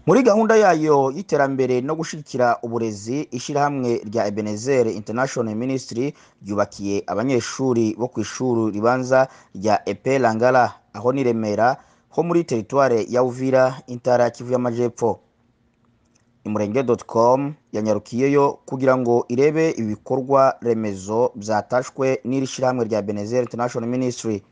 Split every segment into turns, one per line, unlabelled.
muri gahunda yayo y'iterambere no gushyigikira uburezi ishyirahamwe rya ebenezer international ministry ryubakiye abanyeshuri bo ku ishuri ribanza rya epe langara aho ni remera ho muri teritware ya uvira intara ya kivu y'amajyepfo imurenge com yanyarukiyeyo kugira ngo irebe ibikorwa remezo byatashwe n'iri shyirahamwe rya ebenezer international ministry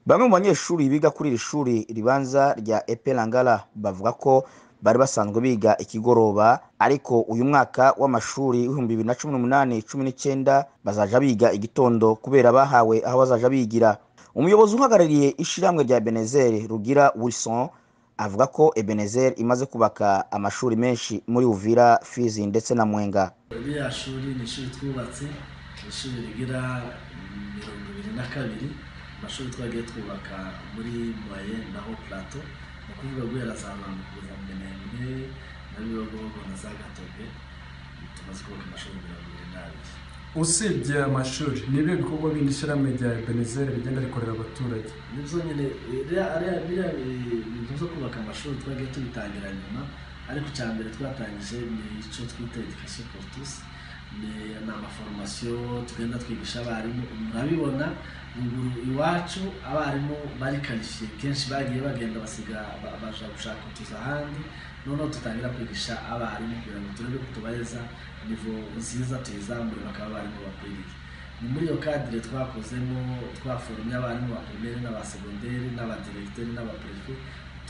bamwe mu banyeshuri biga kuri iri shuri ribanza rya epe langara bavuga ko bari basanzwe biga ikigoroba ariko uyu mwaka w'amashuri w'ibihumbi bibiri na cumi n'umunani cumi n'icyenda bazaja biga igitondo kubera bahawe aho bazaja bigira umuyobozi uhagarariye ishyirahamwe rya ebenezer rugira wilson avuga ko ebenezer imaze kubaka amashuri menshi muri uvira fizi ndetse na mwenga
ririya shuri ni ishuri twubatse ni ishuri rigira mirongo ibiri na kabiri amashuri twagiye twubaka muri moye naho plateau ni ukuvuga guhera za bantu kugeza mbenembe na bibogogo na za gatobe tumaze kubaka amashuri mirongo ibiri n'abiri
usibye amashuri nibyo bikorwa bindi ishyirahamwe rya ebenezeri rigenda rikorera abaturage
nibyo nyine biriya bintu byo kubaka amashuri twagiye tubitangira nyuma ariko icya mbere twatangije ni icyo twita education pour tous ni amaforomasiyo tugenda twigisha abarimu murabibona ruguru iwacu abarimu bari karifiye kenshi bagiye bagenda basiga baja gushaka utuzi ahandi noneho dutangira kwigisha abarimu kugira ngo turebe kutubareza nivo nziza tuyizamure bakaba abarimu bakwiriye ni muri iyo kadire twakozemo twaforomye abarimu ba pirimeri n'abasegonderi n'abadiregiteri n'abaperefe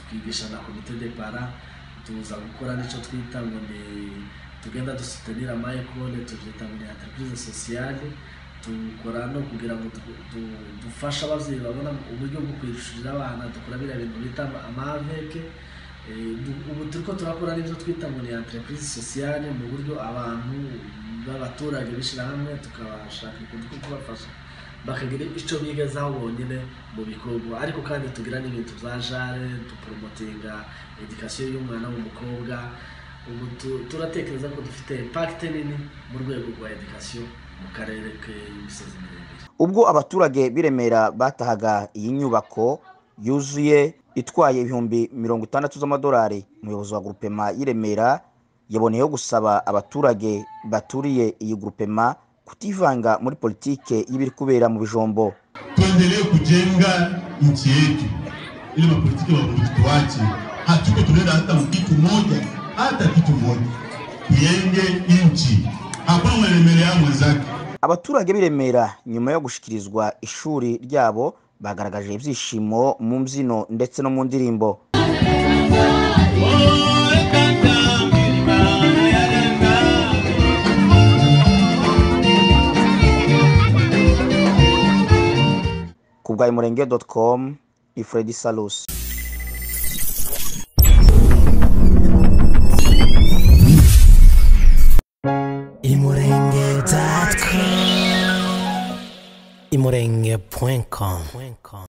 twigisha na komite de para tuza gukora n'icyo twita ngo ni tugenda dusutanira amayekone tubyita ngo ni entreprise sociale dukora no kugira ngo dufashe ababyeyi babona uburyo bwo kwishurira abana dukora biriya bintu bita amaveke ubu turiko turakora n'ibyo twita ngo ni entreprise sociale mu buryo abantu b'abaturage bishyira hamwe tukabashaka ukuntu two kubafasha bakagira icyo bigezaho bonyine mu bikorwa ariko kandi tugira n'ibintu bya jare duporomotinga edikasiyo y'umwana w'umukobwa ubu turatekereza ko dufite impakite nini mu rwego rwa edikasiyo mu karere k'imisozi miremire
ubwo abaturage b'iremera batahaga iyi nyubako yuzuye itwaye ibihumbi mirongo itandatu z'amadolari umuyobozi wa gurupema y'iremera yaboneyeho gusaba abaturage baturiye iyi gurupema kutivanga muri politike y'ibiri kubera mu bijombo
tuendelee kujenga nchi yetu ili mapolitiki watuwache hatuko tunaenda hata kitu moja hata kitu moja tuyenge nchi hakuna mwelemelea mwenzake
abaturage b'iremera nyuma yo gushyikirizwa ishuri ryabo bagaragaje ibyishimo mu mbyino ndetse no mu ndirimbo ku bwa imurenge com ni fredi salusi
imurenge.com imurenge.com